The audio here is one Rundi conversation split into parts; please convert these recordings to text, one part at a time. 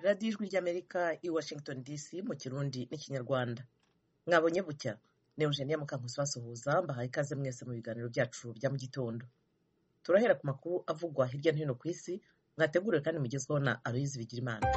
radiyo ijwi ry'amerika i washington dc mu kirundi n'ikinyarwanda mwabonye bucya ni eugenia mukankusi basuhuza mbahaye ikaze mwese mu biganiro byacu bya mu gitondo turahera ku makuru avugwa hirya no hino ku isi mwateguriwe kandi mugezweho na aloyizi bigirimana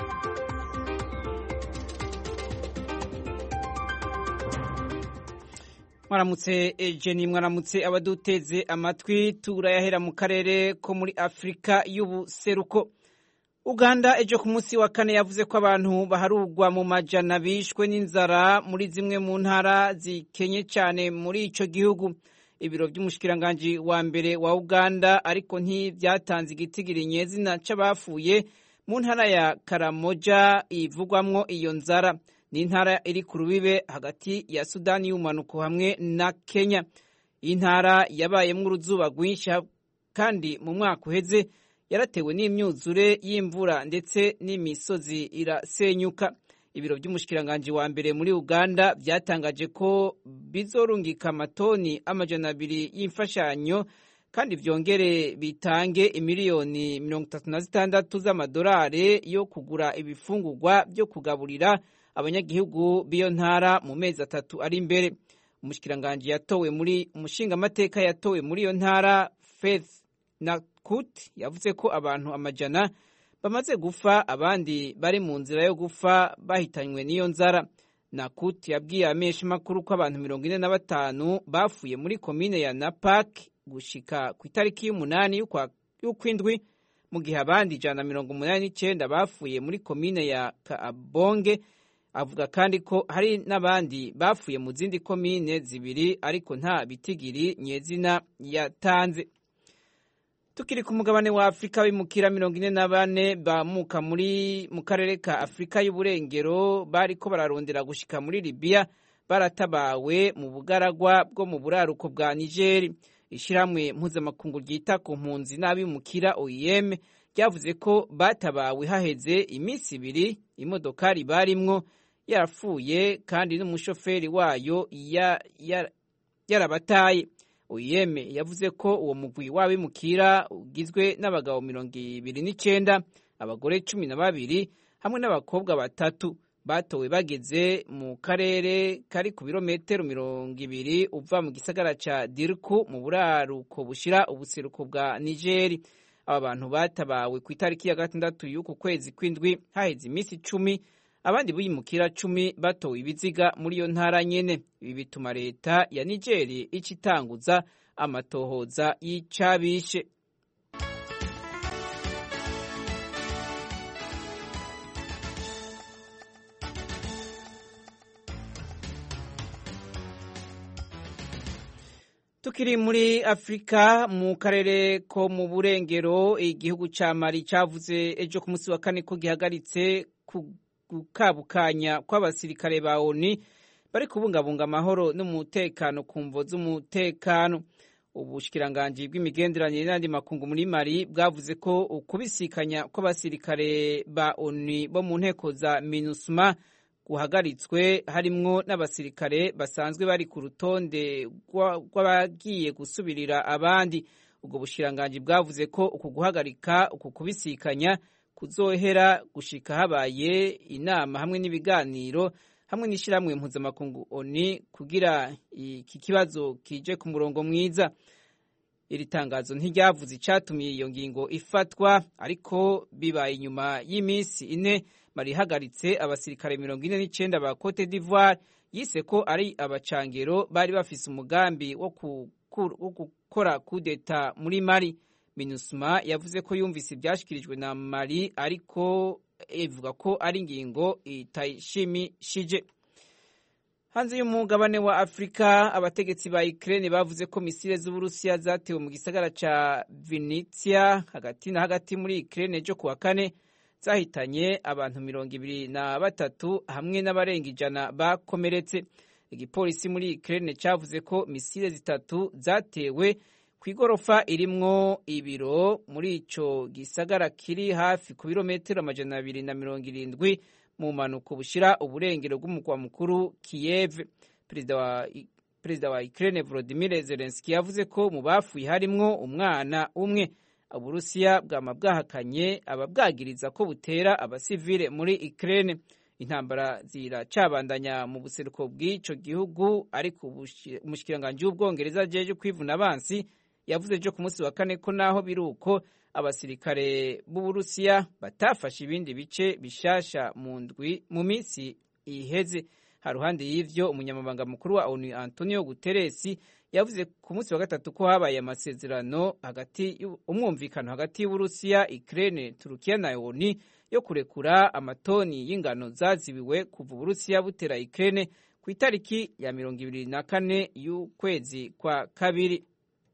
mwaramutse ejeni mwaramutse abaduteze amatwi turayahera mu karere ko muri afurika y'ubuseruko uganda ejo ku munsi wa kane yavuze ko abantu baharugwa mu majana bishwe n'inzara muri zimwe mu ntara zikenye cyane muri icyo gihugu ibiro by'umushikiranganji wa mbere wa uganda ariko ntibyatanze igitigiri nyezina c'abafuye mu ntara ya karamoja ivugwamwo iyo nzara ni intara iri ku rubibe hagati ya sudani y'umanuko hamwe na kenya iyi ntara yabayemwo uruzuba rwinshi kandi mu mwaka uheze yaratewe n'imyuzure y'imvura ndetse n'imisozi irasenyuka ibiro by'umushikiranganji wa mbere muri uganda byatangaje ko bizorungika amatoni amajana abiri y'imfashanyo kandi byongere bitange imiliyoni mirongo itatu na zitandatu z'amadolari yo kugura ibifungurwa byo kugaburira abanyagihugu b'iyo ntara mu mezi atatu ari imbere umushikiranganji yatowe muri umushingamateka yatowe muri iyo ntara faith nakut yavuze ko abantu amajana bamaze gupfa abandi bari mu nzira yo gupfa bahitanywe n'iyo nzara nakut yabwiye amesha makuru ko abantu mirongo ine na batanu bafuye muri komine ya napak gushika ku itariki y'umunani y'ukwindwi mu gihe abandi ijana na mirongo umunani n'icyenda bafuye muri komine ya kaabonge avuga kandi ko hari n'abandi bafuye mu zindi komine zibiri ariko nta bitigiri nyezina yatanze tukiri ku mugabane wa afurika bimukira mirongo ine na bane bamuka muri mu karere ka afurika y'uburengero bariko bararondera gushika muri libiya baratabawe mu bugaragwa bwo mu buraruko bwa nigeri ishyirahamwe mpuzamakungu ryita ku mpunzi n'abimukira oem ryavuze ko batabawe haheze iminsi ibiri imodokari barimwo yarapfuye kandi n'umushoferi wayo yarabataye oyeme yavuze ko uwo mugwi w'abimukira ugizwe n'abagabo mirongo ibiri n'icyenda abagore cumi na babiri hamwe n'abakobwa batatu batowe bageze mu karere kari ku birometero mirongo ibiri uva mu gisagara ca dirku mu buraruko bushira ubuseruko bwa nigeri aba bantu batabawe ku itariki ya gatandatu y'uku kwezi kw'indwi haheze iminsi icumi abandi bimukira cumi batowe ibiziga muri iyo ntara nyene ibi bituma leta ya nigeri ica itanguza amatohoza y'icabishe tukiri muri afurika mu karere ko mu burengero igihugu ca mali cavuze ejo ku munsi wa kane ko gihagaritse gukabukanya kw'abasirikare ba oni bari kubungabunga amahoro n'umutekano ku mvo z'umutekano ubushikiranganji bw'imigenderanire n'andi makungu muri mali bwavuze ko ukubisikanya kw'abasirikare ba oni bo mu nteko za minusma guhagaritswe harimwo n'abasirikare basanzwe bari ku rutonde rw'abagiye gusubirira abandi ubwo bushikiranganji bwavuze ko uku guhagarika uku kubisikanya kuzohera gushika habaye inama hamwe n'ibiganiro hamwe n'ishyirahamwe mpuzamakungu oni kugira iki kibazo kije ku murongo mwiza iri tangazo ntiryavuze icyatumye iyo ngingo ifatwa ariko bibaye inyuma y'iminsi ine mari ihagaritse abasirikare mirongo ine n'icyenda ba cote d'ivoire yise ko ari abacangero bari bafise umugambi wo gukora kudeta muri mari minusma yavuze ko yumvise ibyashyikirijwe na mari ariko ivuga ko ari ingingo itayishimishije hanze y'umugabane wa afurika abategetsi ba ukraine bavuze ko misile z'uburusiya zatewe mu gisagara ca vinitsia hagati na hagati muri ukraine ejo kuwa kane zahitanye abantu mirongo ibiri na batatu hamwe n'abarenga ijana bakomeretse igipolisi muri ukraine cavuze ko misile zitatu zatewe ku igorofa irimwo ibiro muri ico gisagara kiri hafi ku birometero amajana abiri na mirongo irindwi mu mpanuka bushira uburengero bw'umugwa mukuru Kiev perezida wa perezida wa Ukraine Volodymyr Zelensky yavuze ko mu bafuye harimwo umwana umwe uburusiya bwama bwahakanye ababwagiriza ko butera abasivile muri Ukraine intambara ziracabandanya mu buseruko bw'ico gihugu ariko umushikiranganji w'ubwongereza jeje kwivuna abansi yavuze ejo ku munsi wa kane ko naho biri uko abasirikare b'uburusiya batafashe ibindi bice bishasha mu ndwi mu minsi iheze haruhande y'ivyo umunyamabanga mukuru wa ONU Antonio Guterres yavuze ku munsi wa gatatu ko habaye amasezerano hagati umwumvikano hagati y'Uburusiya, Ukraine, Turukiya na ONU yo kurekura amatoni y'ingano zazibiwe kuva Uburusiya butera Ukraine ku itariki ya mirongo ibiri na kane y'ukwezi kwa kabiri.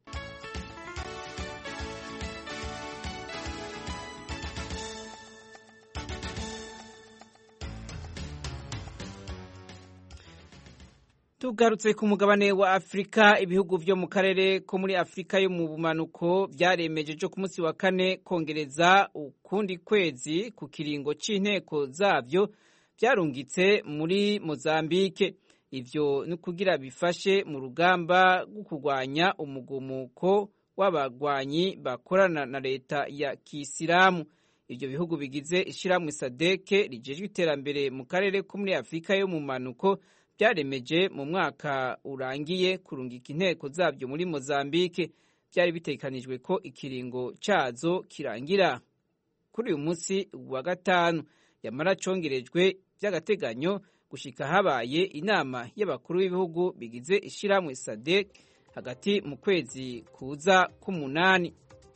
tugarutse ku mugabane wa afurika ibihugu vyo mu karere ko muri afurika yo mu bumanuko vyaremeje ejo ku munsi wa kane kongereza ukundi kwezi ku kiringo c'inteko zavyo vyarungitse muri mozambike ivyo ni kugira bifashe mu rugamba rwo kurwanya umugumuko w'abagwanyi bakorana na leta ya kisilamu ivyo bihugu bigize ishirahamwe sadeke rijejwe iterambere mu karere ko muri afurika yo mu manuko byaremeje mu mwaka urangiye kurungika inteko zabyo muri Mozambique byari bitekanijwe ko ikiringo cazo kirangira kuri uyu munsi wa gatanu yamara congerejwe by'agateganyo gushika habaye inama y'abakuru b'ibihugu bigize ishirahamwe SADC hagati mu kwezi kuza k'umunani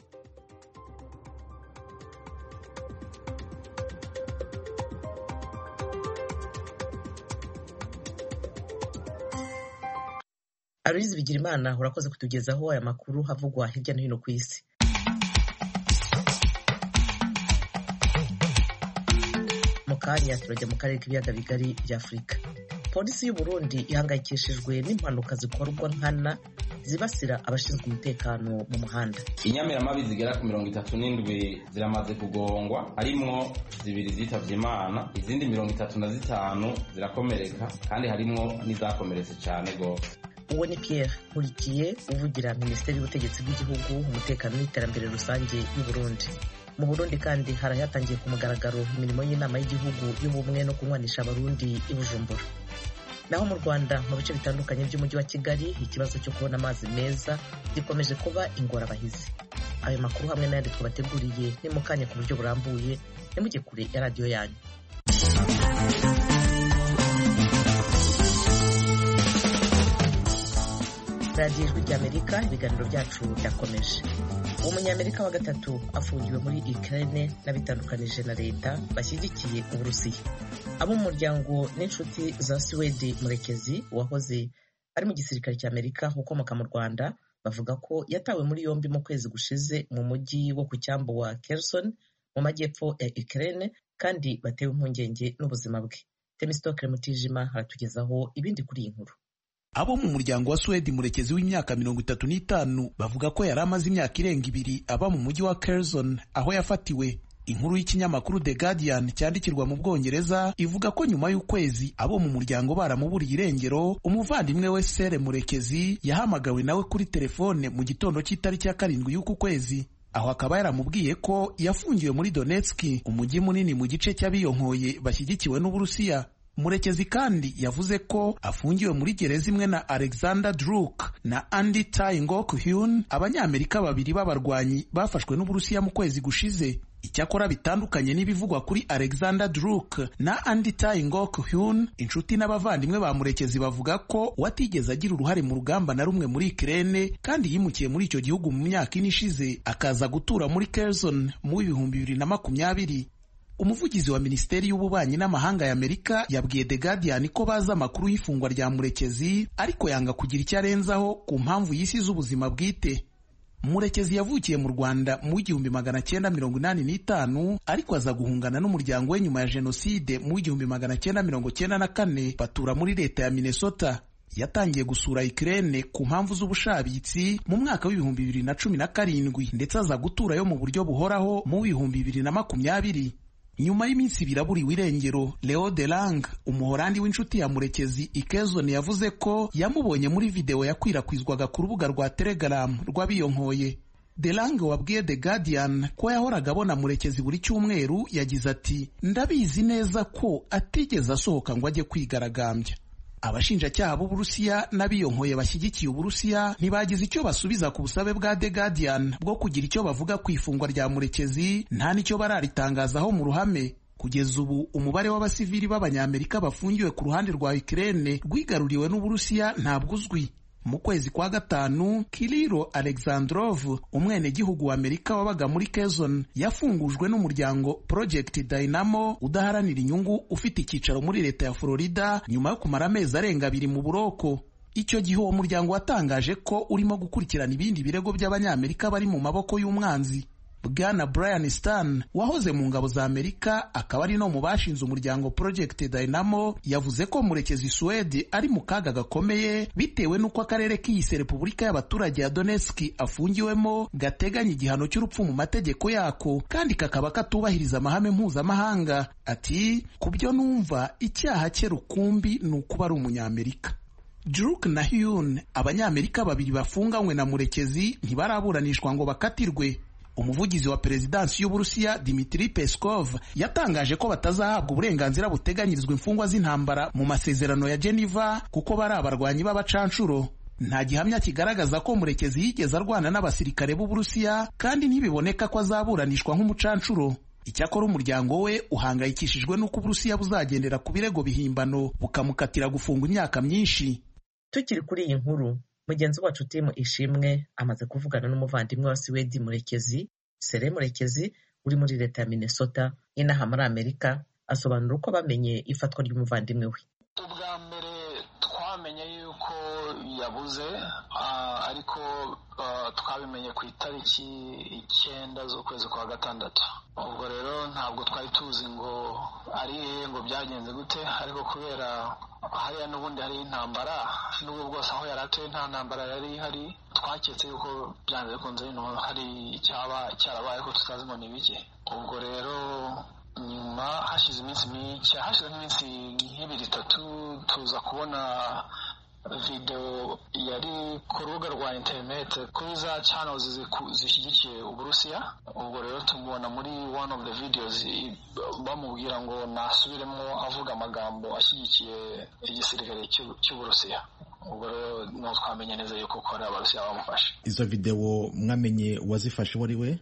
Aloyizi Bigirimana urakoze kutugezaho aya makuru havugwa hirya no hino ku isi mu kanya turajya mu karere k'ibiyaga bigari bya afurika polisi y'u Burundi ihangayikishijwe n'impanuka zikorwa nkana zibasira abashinzwe umutekano mu muhanda inyamiramabi zigera ku mirongo itatu n'indwi ziramaze kugongwa harimwo zibiri zitavye imana izindi mirongo itatu na zitanu zirakomereka kandi harimwo n'izakomeretse cane gose uwo ni Pierre Nkurikiye uvugira minisiteri y'ubutegetsi bw'igihugu umutekano n'iterambere rusange y'u Burundi mu Burundi kandi harayatangiye ku mugaragaro imirimo y'inama y'igihugu y'ubumwe no kunywanisha abarundi i Bujumbura naho mu Rwanda mu bice bitandukanye by'umujyi wa Kigali ikibazo cyo kubona amazi meza gikomeje kuba ingorabahizi ayo makuru hamwe n'ayandi twabateguriye ni mu kanya ku buryo burambuye nimujye kure ya radiyo yanyu radiyo ijwi ry'amerika ibiganiro byacu birakomeje umunyamerika wa gatatu afungiwe muri Ukraine n'abitandukanije na leta bashyigikiye uburusiya abo mu muryango n'inshuti za Suwedi murekezi wahoze ari mu gisirikare cy'amerika ukomoka mu rwanda bavuga ko yatawe muri yombi mu kwezi gushize mu mujyi wo ku cyambu wa Kherson mu majyepfo ya Ukraine kandi batewe impungenge n'ubuzima bwe Temistokle Mutijima aratugezaho ibindi kuri iyi nkuru abo mu muryango wa Suwedi murekezi w'imyaka mirongo itatu n'itanu bavuga ko yari amaze imyaka irenga ibiri aba mu mujyi wa Kherson aho yafatiwe inkuru y'ikinyamakuru The Guardian cyandikirwa mu Bwongereza ivuga ko nyuma y'ukwezi abo mu muryango baramuburiye irengero umuvandimwe we Sere Murekezi yahamagawe nawe kuri telefone mu gitondo cy'itariki ya karindwi y'uku kwezi aho akaba yaramubwiye ko yafungiwe muri Donetsk umujyi munini mu gice cy'abiyonkoye bashyigikiwe n'Uburusiya Murekezi kandi yavuze ko afungiwe muri gereza imwe na Alexander Druk na Andy Tai Ngok Hyun abanyamerika babiri b'abarwanyi bafashwe n'Uburusiya mu kwezi gushize icyakora bitandukanye n'ibivugwa kuri Alexander Druk na Andy Tai Ngok Hyun inshuti n'abavandimwe ba Murekezi bavuga ko watigeze agira uruhare mu rugamba na rumwe muri Ukraine kandi yimukiye muri icyo gihugu mu myaka ine ishize akaza gutura muri Kherson mu w'ibihumbi bibiri na makumyabiri umuvugizi wa minisiteri y'ububanyi n'amahanga ya Amerika yabwiye The Guardian ko bazi amakuru y'ifungwa rya Murekezi ariko yanga kugira icyo arenzaho ku mpamvu y'isi z'ubuzima bwite Murekezi yavukiye mu Rwanda mu w'igihumbi magana cyenda mirongo inani n'itanu ariko aza guhungana n'umuryango we nyuma ya jenoside mu w'igihumbi magana cyenda mirongo cyenda na kane batura muri leta ya Minnesota yatangiye gusura Ukraine ku mpamvu z'ubushabitsi mu mwaka w'ibihumbi bibiri na cumi na karindwi ndetse aza guturayo mu buryo buhoraho mu w'ibihumbi bibiri na makumyabiri nyuma y'iminsi ibiri aburiwe irengero Leo de Lang umuhorandi w'inshuti ya Murekezi Ikezon yavuze ko yamubonye muri videwo yakwirakwizwaga ku rubuga rwa Telegram rw'abiyonkoye delange wabwiye the guardian ko yahoraga abona murekezi buri cyumweru yagize ati ndabizi neza ko atigeze asohoka ngo ajye kwigaragambya abashinjacyaha b'uburusiya n'abiyonkoye bashyigikiye uburusiya ntibagize icyo basubiza ku busabe bwa the guardian bwo kugira icyo bavuga ku ifungwa rya murekezi nta n'icyo bararitangazaho mu ruhame kugeza ubu umubare w'abasivili b'abanyamerika bafungiwe ku ruhande rwa Ukraine rwigaruriwe n'uburusiya ntabwo uzwi mu kwezi kwa gatanu kiriro alexandrov umwenegihugu wa amerika wabaga muri kezon yafungujwe n'umuryango project dynamo udaharanira inyungu ufite icyicaro muri leta ya florida nyuma yo kumara amezi arenga abiri mu buroko icyo gihe uwo muryango watangaje ko urimo gukurikirana ibindi birego by'abanyamerika bari mu maboko y'umwanzi bwana brian stan wahoze mu ngabo za amerika akaba ari no mu bashinze umuryango project dynamo yavuze ko murekezi suwedi ari mu kaga gakomeye bitewe n'uko akarere k'iyise repubulika y'abaturage ya donetsk afungiwemo gateganya igihano cy'urupfu mu mategeko yako kandi kakaba katubahiriza amahame mpuzamahanga ati ku byo numva icyaha cye rukumbi ni ukuba ari umunyamerika Druk na Hyun abanyamerika babiri bafunganywe na murekezi ntibaraburanishwa ngo bakatirwe umuvugizi wa perezidansi y'uburusiya dimitri peskov yatangaje ko batazahabwa uburenganzira buteganyirizwa imfungwa z'intambara mu masezerano ya geneva kuko bari abarwanyi b'abacanshuro nta gihamya kigaragaza ko murekezi yigeze arwana n'abasirikare b'uburusiya kandi ntibiboneka ko azaburanishwa nk'umucanshuro icyakora umuryango we uhangayikishijwe n'uko uburusiya buzagendera ku birego bihimbano bukamukatira gufungwa imyaka myinshi tukiri kuri iyi nkuru mugenzi wacu timu ishimwe amaze kuvugana n'umuvandimwe wa siwedi murekezi sere murekezi uri muri leta ya minnesota inaha muri amerika asobanura uko bamenye ifatwa ry'umuvandimwe we ubwa mbere twamenye yuko yabuze ariko twabimenye ku itariki icyenda z'ukwezi kwa gatandatu ubwo rero ntabwo twari tuzi ngo ari hehe ngo byagenze gute ariko kubera hariya n'ubundi hari intambara n'ubwo bwose aho yari atuye nta ntambara yari ihari twaketse yuko byanze bikunze bino hari icyaba cyarabaye ko tutazi ngo ni bike ubwo rero nyuma hashize iminsi mike hashize nk'iminsi nk'ibiri itatu tuza kubona video yari ku rubuga rwa interineti kuri za channels zishyigikiye uburusiya ubwo rero tumubona muri one of the videos bamubwira ngo nasubiremo avuga amagambo ashyigikiye igisirikare cy'uburusiya ubwo rero niho twamenye neza yuko ko ari abarusiya bamufashe izo videwo mwamenye uwazifashe uwo ari we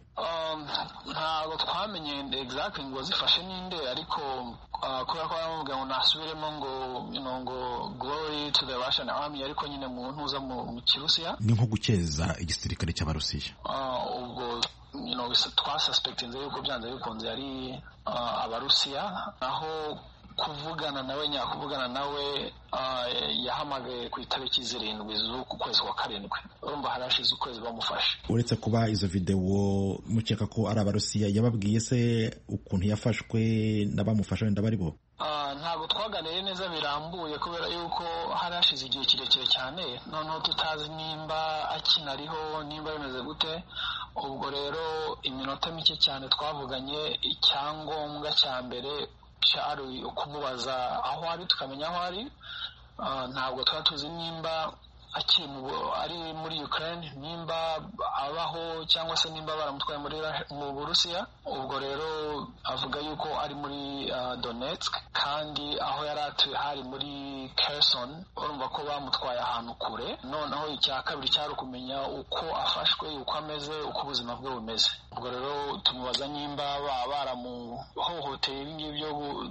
ntabwo twamenye exactly ngo wazifashe ninde ariko kubera ko baramubwira ngo nasubiremo ngo ngo glory to the russian army ariko nyine mu ntuza mu kirusiya ni nko gukeza igisirikare cy'abarusiya ubwo twasuspektinze yuko byanze bikunze ari abarusiya naho kuvugana nawe nyakuvugana nawe yahamagaye ku itariki zirindwi z'uku kwezi kwa karindwi urumva hari hashize ukwezi bamufashe uretse kuba izo videwo mukeka ko ari abarusiya yababwiye se ukuntu yafashwe n'abamufasha wenda bari bo ntabwo twaganiriye neza birambuye kubera yuko hari hashize igihe kirekire cyane noneho tutazi nimba akinariho nimba bimeze gute ubwo rero iminota mike cyane twavuganye icyangombwa cya mbere cyari ukumubaza aho ari tukamenya aho ari ntabwo tuba tuzi nimba akiri ari muri Ukraine nimba abaho cyangwa se nimba baramutwaye mu Burusiya ubwo rero avuga yuko ari muri Donetsk kandi aho yari atuye hari muri Kherson urumva ko bamutwaye ahantu kure noneho icya kabiri cyari ukumenya uko afashwe uko ameze uko ubuzima bwe bumeze ubwo rero tumubaza nimba baba baramuhohoteye ibingibi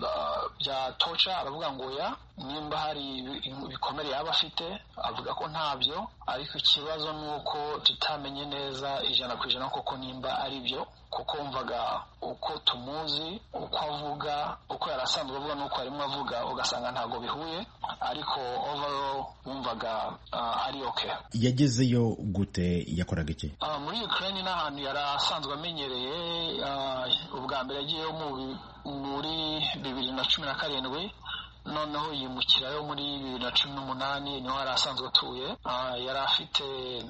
bya toca aravuga ngo ya nimba hari ibikomere yaba afite avuga ko ntabyo ariko ikibazo ni uko tutamenye neza ijana ku ijana koko nimba ari byo kuko wumvaga uko tumuzi uko avuga uko yari asanzwe avuga n'uko arimo avuga ugasanga ntabwo bihuye ariko overall wumvaga ari oke yagezeyo gute yakoraga iki muri Ukraine ni ahantu yari asanzwe amenyereye ubwa mbere yagiyeyo muri bibiri na cumi na karindwi noneho yimukirayo muri bibiri na cumi n'umunani niho yari asanzwe atuye yari afite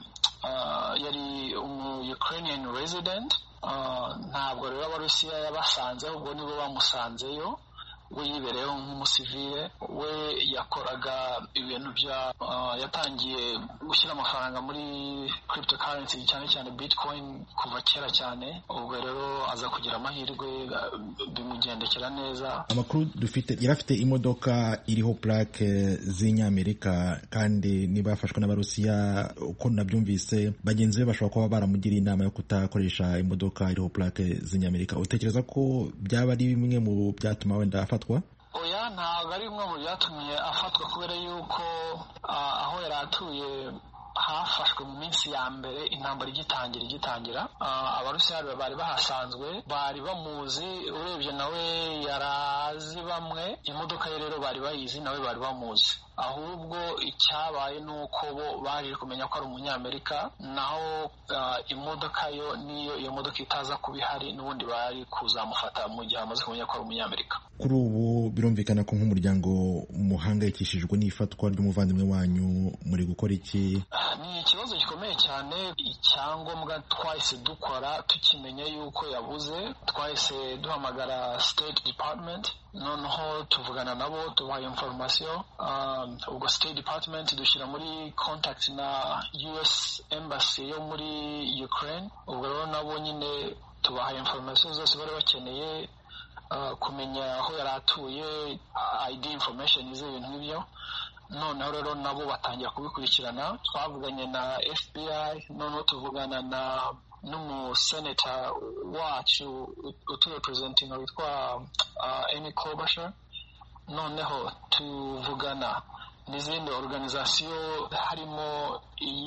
yari umu Ukrainian resident ntabwo rero abarusiya yabasanze ahubwo nibo bamusanzeyo we yibereyeho nk'umusivile we yakoraga ibintu bya yatangiye gushyira amafaranga muri cryptocurrency cyane cyane bitcoin kuva kera cyane ubwo rero aza kugira amahirwe bimugendekera neza amakuru dufite yari afite imodoka iriho plaque z'inyamerika kandi niba yafashwe n'abarusiya uko nabyumvise bagenzi be bashobora kuba baramugiriye inama yo kutakoresha imodoka iriho plaque z'inyamerika utekereza ko byaba ari bimwe mu byatuma wenda afatwa oya ntabwo ari bimwe mu byatumye afatwa kubera yuko aho yari atuye hafashwe mu minsi ya mbere intambara igitangira igitangira abarusiya bari bahasanzwe bari bamuzi urebye nawe yarazi bamwe imodoka ye rero bari bayizi nawe bari bamuzi ahubwo icyabaye ni uko bo baje kumenya ko ari umunyamerika naho imodoka yo niyo iyo modoka itaza kuba ihari n'ubundi bari kuzamufata mu gihe bamaze kumenya ko ari umunyamerika kuri ubu birumvikana ko nk'umuryango muhangayikishijwe n'ifatwa ry'umuvandimwe wanyu muri gukora iki ni ikibazo gikomeye cyane icyangombwa twahise dukora tukimenya yuko yabuze twahise duhamagara state department noneho tuvugana nabo tubaha information ubwo state department dushyira muri contact na us embassy yo muri ukraine ubwo rero nabo nyine tubaha information zose bari bakeneye kumenya aho yari atuye id information z'ibintu nk'ibyo noneho rero nabo batangira kubikurikirana twavuganye na fbi noneho tuvugana na n'umuseneta wacu uturepresentinga witwa emy klobuchar noneho tuvugana n'izindi organizasiyo harimo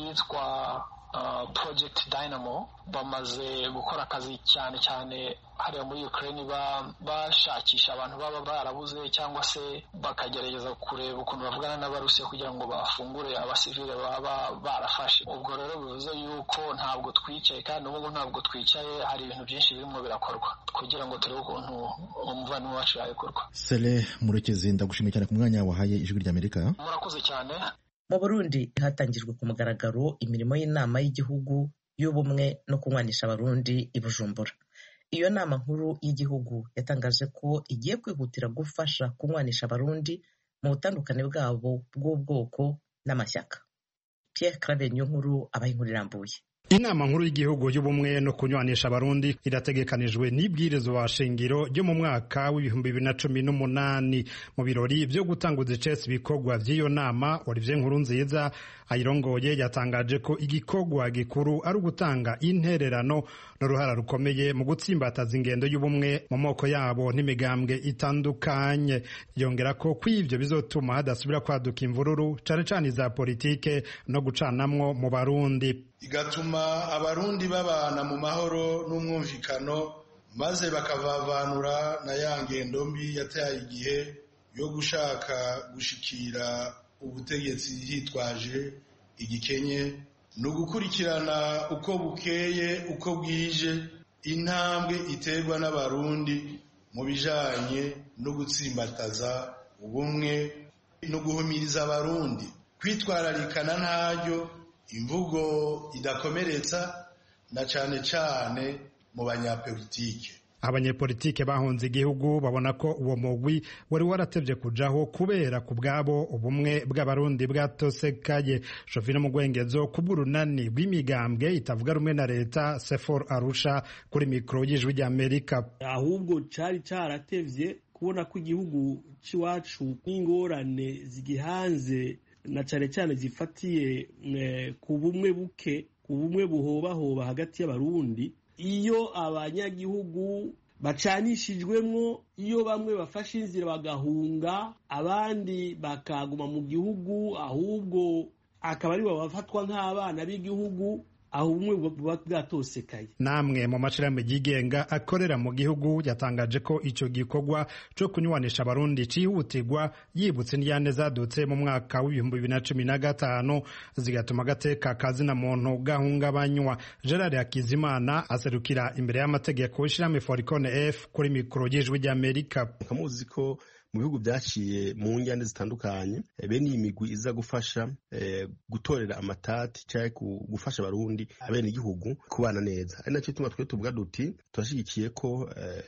iyitwa project dynamo bamaze gukora akazi cyane cyane hariya muri ukraine bashakisha abantu baba barabuze cyangwa se bakagerageza kureba ukuntu bavugana n'abarusiya kugira ngo bafungure abasivile baba barafashe ubwo rero bivuze yuko ntabwo twicaye kandi ubu ntabwo twicaye hari ibintu byinshi birimo birakorwa kugira ngo turebe ukuntu umuvandimwe wacu yabikorwa sere murekezi ndagushimiye cyane ku mwanya wahaye ijwi ry'amerika murakoze cyane mu burundi hatangijwe ku mugaragaro imirimo y'inama y'igihugu y'ubumwe no kunywanisha abarundi i bujumbura iyo nama nkuru y'igihugu yatangaje ko igiye kwihutira gufasha kunywanisha abarundi mu butandukane bwabo bw'ubwoko n'amashyaka pierre claver niyo nkuru abaha inkuru irambuye inama nkuru y'igihugu y'ubumwe no kunywanisha abarundi irategekanijwe n'ibwirizwa shingiro ryo mu mwaka w'ibihumbi bibiri na cumi n'umunani mu birori byo gutanguza icesi ibikorwa by'iyo nama olivier nkuru nziza ayirongoye yatangaje ko igikorwa gikuru ari ugutanga intererano n'uruhara rukomeye mu gutsimbataza ingendo y'ubumwe mu moko yabo n'imigambwe itandukanye yongera ko kw'ivyo bizotuma hadasubira kwaduka imvururu cane cane iza politike no gucanamwo mu barundi igatuma abarundi babana mu mahoro n'umwumvikano maze bakavavanura na ya ngendo mbi yataye igihe yo gushaka gushikira ubutegetsi hitwaje igikenye ni ugukurikirana uko bukeye uko bwije intambwe iterwa n'abarundi mu bijanye no gutsimbataza ubumwe no guhumiriza abarundi kwitwararikana ntaryo imvugo idakomeretsa na cane cane mu banyapolitike abanyepolitike bahunze igihugu babona ko uwo mugwi wari waratevye kujaho kubera ku bwabo ubumwe bw'abarundi bwatosekaye shofino mu gwengezo kubw'urunani rw'imigambwe itavuga rumwe na leta sefor arusha kuri mikoro y'ijwi ry'amerika ahubwo cari caratevye kubona ko igihugu c'iwacu n'ingorane zigihanze na cane cane zifatiye ku bumwe buke ku bumwe buhobahoba hagati y'abarundi iyo abanyagihugu bacanishijwemwo iyo bamwe bafashe inzira bagahunga abandi bakaguma mu gihugu ahubwo akaba aribo bafatwa nk'abana b'igihugu aho ubumwe buba bwatosekaye namwe mu mashirahamwe yigenga akorera mu gihugu yatangaje ko ico gikorwa co kunywanisha abarundi cihutirwa yibutse n'iyane zadutse mu mwaka w'ibihumbi bibiri na cumi na gatanu zigatuma agateka kazina muntu gahungabanywa gerard hakizimana aserukira imbere y'amategeko w'ishirahamwe foricone f kuri mikoro y'ijwi ry'amerika muzi ko mu bihugu byaciye mu njyane zitandukanye bene iyi migwi iza gufasha gutorera amatati cyangwa gufasha abarundi abene igihugu kubana neza ari nacyo tuma twe tuvuga duti turashyigikiye ko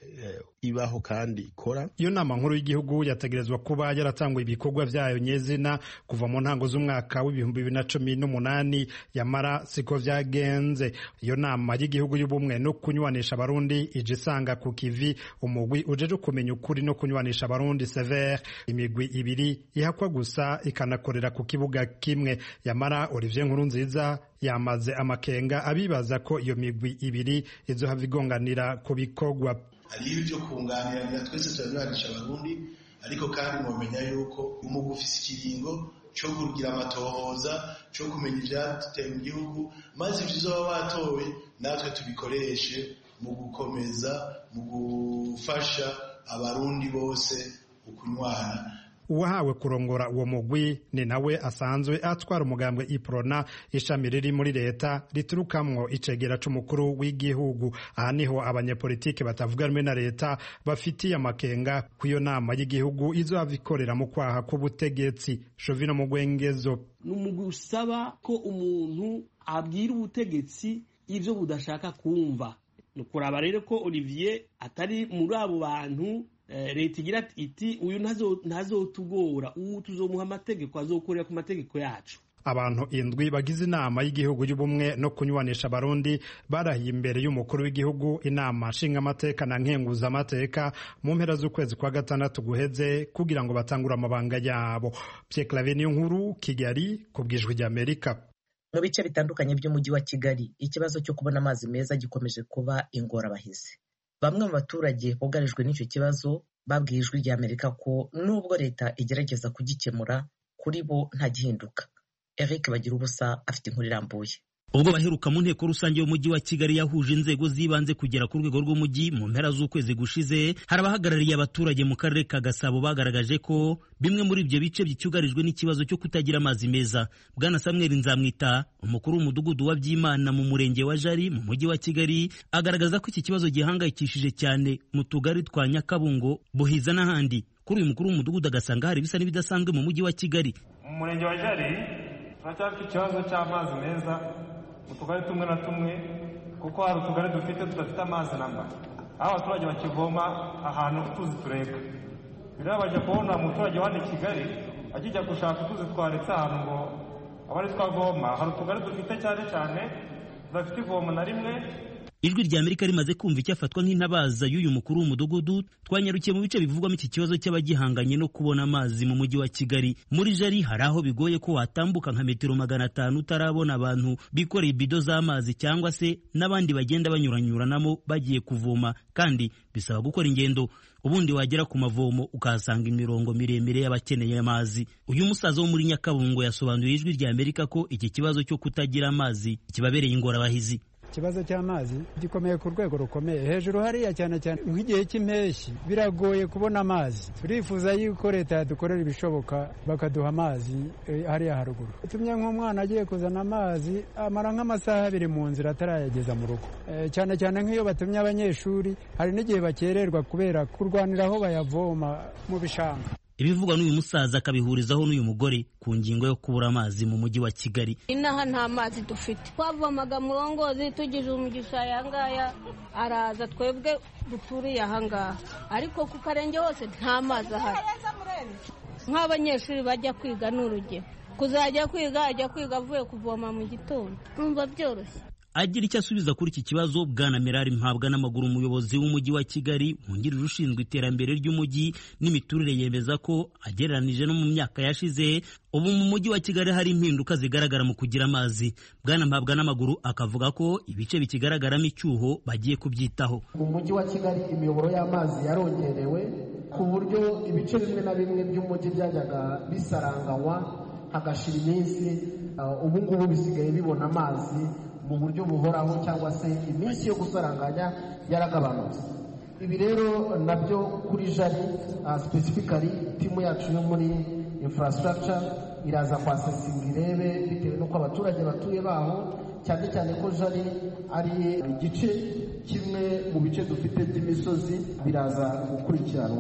ibaho kandi ikora iyo nama nkuru y'igihugu yategerezwa kuba yaratanguye ibikorwa byayo nyezina kuva mu ntango z'umwaka w'ibihumbi bibiri na cumi n'umunani yamara siko vyagenze iyo nama y'igihugu y'ubumwe no kunywanisha abarundi ije isanga ku kivi umugwi ujeje kumenya ukuri no kunywanisha abarundi severe imigwi ibiri ihakwa gusa ikanakorera ku kibuga kimwe yamara Olivier Nkurunziza yamaze amakenga abibaza ko iyo migwi ibiri izohava igonganira ku bikorwa hariho ibyo kunganiranira twese turanywanisha abarundi ariko kandi mwamenya yuko umugwi ufise ikiringo cyo kugira amatohoza cyo kumenya ibyateye mu gihugu maze ibyo uzoba watowe natwe tubikoreshe mu gukomeza mu gufasha abarundi bose ukunywana uwahawe kurongora uwo mugwi ni nawe asanzwe atwara umugambwe iprona ishami riri muri leta riturukamwo icegera c'umukuru w'igihugu aha niho abanyepolitike batavuga rumwe na leta bafitiye amakenga ku iyo nama y'igihugu izohava ikorera mu kwaha k'ubutegetsi shovino mu gwengezo ni umugwi usaba ko umuntu abwira ubutegetsi ivyo budashaka kumva ni ukuraba rero ko olivier atari muri abo bantu leta igira iti uyu ntazotugora ubu tuzomuha amategeko azokorera ku mategeko yacu abantu indwi bagize inama y'igihugu y'ubumwe no kunywanisha abarundi barahiye imbere y'umukuru w'igihugu inama nshingamateka na nkenguzamateka mu mpera z'ukwezi kwa gatandatu guheze kugira ngo batangure amabanga yabo Pierre Claver niyo nkuru Kigali ku bwijwi ry'Amerika mu bice bitandukanye by'umujyi wa Kigali ikibazo cyo kubona amazi meza gikomeje kuba ingorabahizi bamwe mu baturage bugarijwe n'icyo kibazo babwiye ijwi rya amerika ko nubwo leta igerageza kugikemura kuri bo nta gihinduka eric bagira ubusa afite inkuru irambuye ubwo baheruka mu nteko rusange y'umujyi wa kigali yahuje inzego z'ibanze kugera ku rwego rw'umujyi mu mpera z'ukwezi gushize hari abahagarariye abaturage mu karere ka gasabo bagaragaje ko bimwe muri ibyo bice bicyugarijwe n'ikibazo cyo kutagira amazi meza bwana samuel nzamwita umukuru w'umudugudu wa byimana mu murenge wa jari mu mujyi wa kigali agaragaza ko iki kibazo gihangayikishije cyane mu tugari twa nyakabungo buhiza n'ahandi kuri uyu mukuru w'umudugudu agasanga hari ibisa n'ibidasanzwe mu mujyi wa kigali mu murenge wa jari turacyafite ikibazo cy'amazi meza mu tugari tumwe na tumwe kuko hari utugari dufite tudafite amazi namba aho abaturage bakivoma ahantu utuzi tureka rero bajya kubona umuturage wa i kigali akijya gushaka utuzi twaretse ahantu ngo aba ari twavoma hari utugari dufite cyane cyane tudafite ivomo na rimwe ijwi rya amerika rimaze kumva icyafatwa nk'intabaza y'uyu mukuru w'umudugudu twanyarukiye mu bice bivugwamo iki kibazo cy'abagihanganye no kubona amazi mu mujyi wa kigali muri jari hari aho bigoye ko watambuka nka metero magana atanu utarabona abantu bikoreye ibido z'amazi cyangwa se n'abandi bagenda banyuranyuranamo bagiye kuvoma kandi bisaba gukora ingendo ubundi wagera ku mavomo ukahasanga imirongo miremire y'abakeneye amazi uyu musaza wo muri nyakabungo yasobanuriye ijwi rya amerika ko iki kibazo cyo kutagira amazi kibabereye ingorabahizi ikibazo cy'amazi gikomeye ku rwego rukomeye hejuru hariya cyane cyane nk'igihe cy'impeshyi biragoye kubona amazi turifuza yuko leta yadukorera ibishoboka bakaduha amazi hariya haruguru utumye nk'umwana agiye kuzana amazi amara nk'amasaha abiri mu nzira atarayageza mu rugo cyane cyane nk'iyo batumye abanyeshuri hari n'igihe bakererwa kubera kurwanira aho bayavoma mu bishanga ibivugwa n'uyu musaza akabihurizaho n'uyu mugore ku ngingo yo kubura amazi mu mujyi wa kigali inaha nta mazi dufite twavomaga murongozi tugize umugisha aya ngaya araza twebwe duturiye aha ngaha ariko ku karenge hose nta mazi ahari nk'abanyeshuri bajya kwiga ni urugero kuzajya kwiga ajya kwiga avuye kuvoma mu gitondo numva byoroshye agira icyo asubiza kuri iki kibazo bwana merari mpabwa n'amaguru umuyobozi w'umujyi wa kigali wungirije ushinzwe iterambere ry'umujyi n'imiturire yemeza ko agereranije no mu myaka yashize ubu mu mujyi wa kigali hari impinduka zigaragara mu kugira amazi bwana mpabwa n'amaguru akavuga ko ibice bikigaragaramo icyuho bagiye kubyitaho mu mujyi wa kigali imiyoboro y'amazi yarongerewe ku buryo ibice bimwe na bimwe by'umujyi byajyaga bisaranganywa hagashira iminsi ubu ngubu bisigaye bibona amazi mu buryo buhoraho cyangwa se iminsi yo gusaranganya yaragabanutse ibi rero nabyo kuri jari specifically timu yacu yo muri infrastructure iraza kwasesinga irebe bitewe n'uko abaturage batuye baho cyane cyane ko jari ari igice kimwe mu bice dufite by'imisozi biraza gukurikiranwa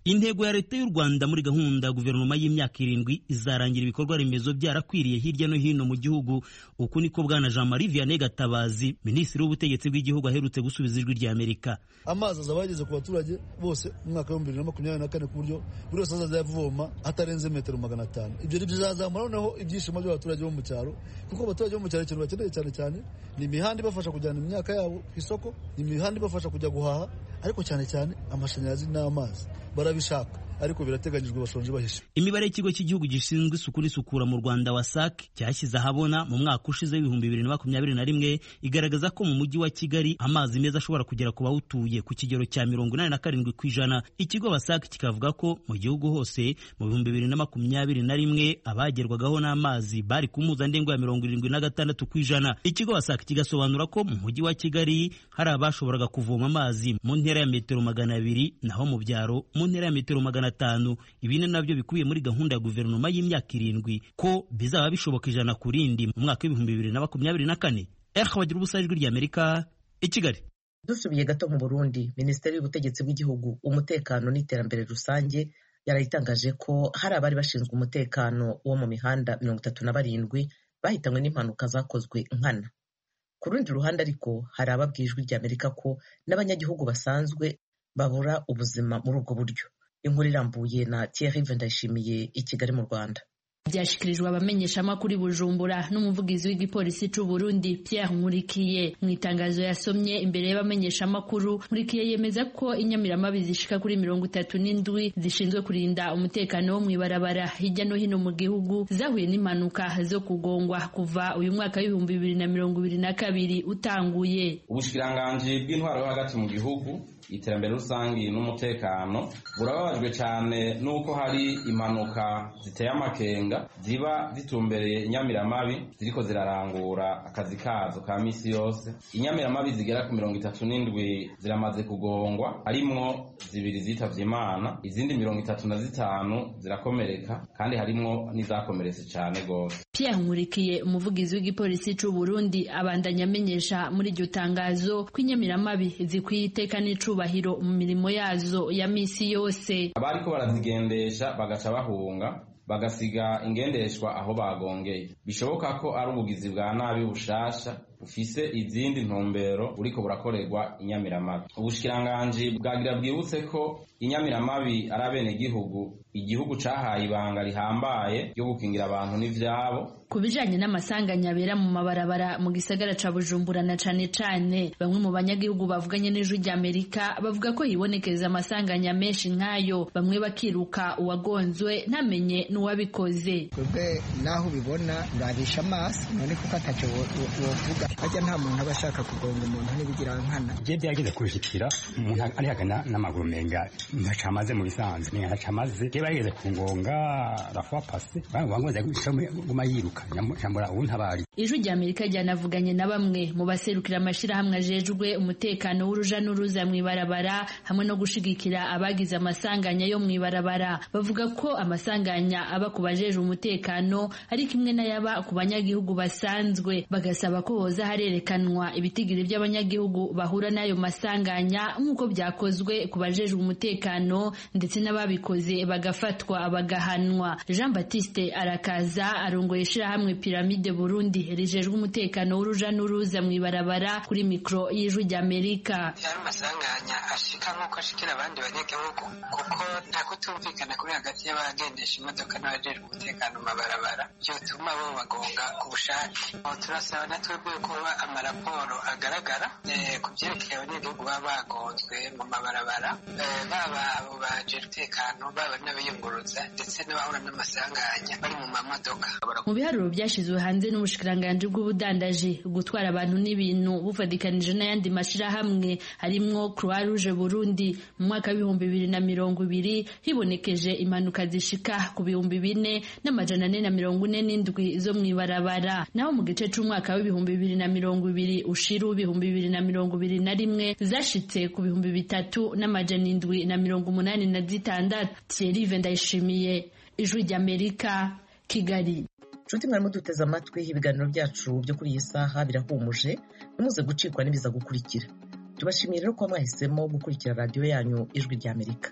intego ya leta y'u rwanda muri gahunda ya guverinoma y'imyaka irindwi izarangira ibikorwa remezo byarakwiriye hirya no hino mu gihugu uku niko bwana jean marie vianney gatabazi minisitiri w'ubutegetsi bw'igihugu aherutse gusubiza ijwi rya amerika amazi azaba yageze ku baturage bose mu mwaka w'ibihumbi bibiri na makumyabiri na kane ku buryo buri wese azajya avoma hatarenze metero magana atanu ibyo bizazamura noneho ibyishimo by'abaturage bo mu cyaro kuko abaturage bo mu cyaro ikintu bakeneye cyane cyane ni imihanda ibafasha kujyana imyaka yabo ku isoko ni imihanda ibafasha kujya guhaha ariko cyane cyane amashanyarazi n'amazi barabishaka ariko birateganyijwe bashonje bahishe imibare y'ikigo cy'igihugu gishinzwe isuku n'isukura mu rwanda wasac cyashyize ahabona mu mwaka ushize w'ibihumbi bibiri na makumyabiri na rimwe igaragaza ko mu mujyi wa kigali amazi meza ashobora kugera ku bawutuye ku kigero cya mirongo inani na karindwi ku ijana ikigo wasac kikavuga ko mu gihugu hose mu bihumbi bibiri na makumyabiri na rimwe abagerwagaho n'amazi bari ku mpuzandengo ya mirongo irindwi na gatandatu ku ijana ikigo wasac kigasobanura ko mu mujyi wa kigali hari abashoboraga kuvoma amazi mu ntera ya metero magana abiri naho mu byaro mu ntera ya metero magana atanu ibi ni nabyo bikubiye muri gahunda ya guverinoma y'imyaka irindwi ko bizaba bishoboka ijana ku rindi mu mwaka w'ibihumbi bibiri na makumyabiri na kane eha bagira ubusa ijwi rya amerika i kigali dusubiye gato mu burundi minisiteri y'ubutegetsi bw'igihugu umutekano n'iterambere rusange yarayitangaje ko hari abari bashinzwe umutekano wo mu mihanda mirongo itatu na barindwi bahitanywe n'impanuka zakozwe nkana ku rundi ruhande ariko hari ababwiye ijwi rya amerika ko n'abanyagihugu basanzwe babura ubuzima muri ubwo buryo inkuru irambuye na Thierry Ndayishimiye i Kigali mu Rwanda byashyikirijwe abamenyeshamakuru i bujumbura n'umuvugizi w'igipolisi cy'u Burundi Pierre Nkurikiye mu itangazo yasomye imbere y'abamenyeshamakuru Nkurikiye yemeza ko inyamiramabi zishika kuri mirongo itatu n'indwi zishinzwe kurinda umutekano wo mu ibarabara hirya no hino mu gihugu zahuye n'impanuka zo kugongwa kuva uyu mwaka w'ibihumbi bibiri na mirongo ibiri na kabiri utanguye ubushikiranganji bw'intwaro yo hagati mu gihugu iterambere rusange n'umutekano burababajwe cyane n'uko hari impanuka ziteye amakenga ziba zitumbereye inyamiramabi ziriko zirarangura akazi kazo ka misi yose inyamiramabi zigera ku mirongo itatu n'indwi ziramaze kugongwa harimwo zibiri zitavye imana izindi mirongo itatu na zitanu zirakomereka kandi harimwo n'izakomeretse cyane gose Pierre Nkurikiye umuvugizi w'igipolisi c'u Burundi abandanya amenyesha muri iryo tangazo ko inyamiramabi zikwiye iteka n'icubahiro mu mirimo yazo ya misi yose abariko barazigendesha bagaca bahunga bagasiga ingendeshwa aho bagongeye bishoboka ko ari ubugizi bwa nabi bushasha bufise izindi ntumbero buriko burakorerwa inyamiramabi ubushikiranganji bwagira bwibutse ko inyamiramabi ari abenegihugu igihugu cahaye ibanga rihambaye ryo gukingira abantu n'ivyabo ku bijanye n'amasanganya abera mu mabarabara mu gisagara ca bujumbura na cane cane bamwe mu banyagihugu bavuganye n'ijwi ry'amerika bavuga ko hibonekeza amasanganya menshi nk'ayo bamwe bakiruka uwagonzwe ntamenye n'uwabikoze twebwe naho ubibona urabisha amaso none kuko ataco wovuga harya nta muntu aba ashaka kugonga umuntu n'ibigira nkana je byageze kushikira umuntu ari hagana n'amaguru menga ntaca amaze mu bisanzwe ni ntaca amaze je bageze ku ngonga rafuwa pase bangoza guma yiruka nyambura ubu ntabari ijwi rya amerika ryanavuganye na bamwe mu baserukira amashirahamwe ajejwe umutekano w'uruja n'uruza mu ibarabara hamwe no gushigikira abagize amasanganya yo mu ibarabara bavuga ko amasanganya aba ku bajejwe umutekano ari kimwe n'ayaba ku banyagihugu basanzwe bagasaba ko hoza harerekanwa ibitigiri by'abanyagihugu bahura n'ayo masanganya nk'uko byakozwe ku bajejwe umutekano ndetse n'ababikoze bagafatwa bagahanwa jean baptiste arakaza arongoye ishirahamwe piramide burundi rijejwe umutekano w'uruja n'uruza mu ibarabara kuri mikoro y'ijwi ry'amerika yari amasanganya ashika nk'uko ashikira abandi banyagihugu kuko nta kutumvikana kuri hagati y'abagendesha imodoka n'abajejwe umutekano mu mabarabara byotuma bo bagonga ku bushake turasaba na twebwe kuba amaraporo agaragara ku byerekeye abanyagihugu baba bagonzwe mu mabarabara baba abo bajejwe umutekano baba n'abayunguruza ndetse n'abahura n'amasanganya bari mu mamodoka mu biharuro byashyizwe hanze n'ubushikiranganji bw'ubudandaji gutwara abantu n'ibintu bufatikanije n'ayandi mashyirahamwe harimwo croix rouge burundi mu mwaka w'ibihumbi bibiri na mirongo ibiri hibonekeje impanuka zishika ku bihumbi bine n'amajana ane na mirongo ine n'indwi zo mu ibarabara naho mu gice c'umwaka w'ibihumbi bibiri na mirongo ibiri ushiru ibihumbi bibiri na mirongo ibiri na rimwe zashitse ku bihumbi bitatu n'amajana indwi na mirongo umunani na zitandatu thierry ndayishimiye ijwi ry'amerika kigali nshuti mwarimo duteze amatwi ibiganiro byacu byo kuri iyi saha birahumuje ntimuze gucikwa n'ibiza gukurikira tubashimiye rero ko mwahisemo gukurikira radiyo yanyu ijwi ry'amerika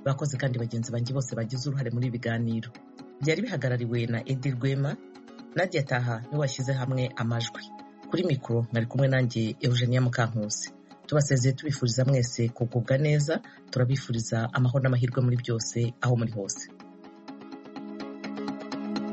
bakoze kandi bagenzi banjye bose bagize uruhare muri ibi biganiro byari bihagarariwe na edi rwema nadia taha niwe washyize hamwe amajwi kuri mikoro mwari kumwe nanjye eugenia mukankusi tubasezeye tubifuriza mwese kugubwa neza turabifuriza amahoro n'amahirwe muri byose aho muri hose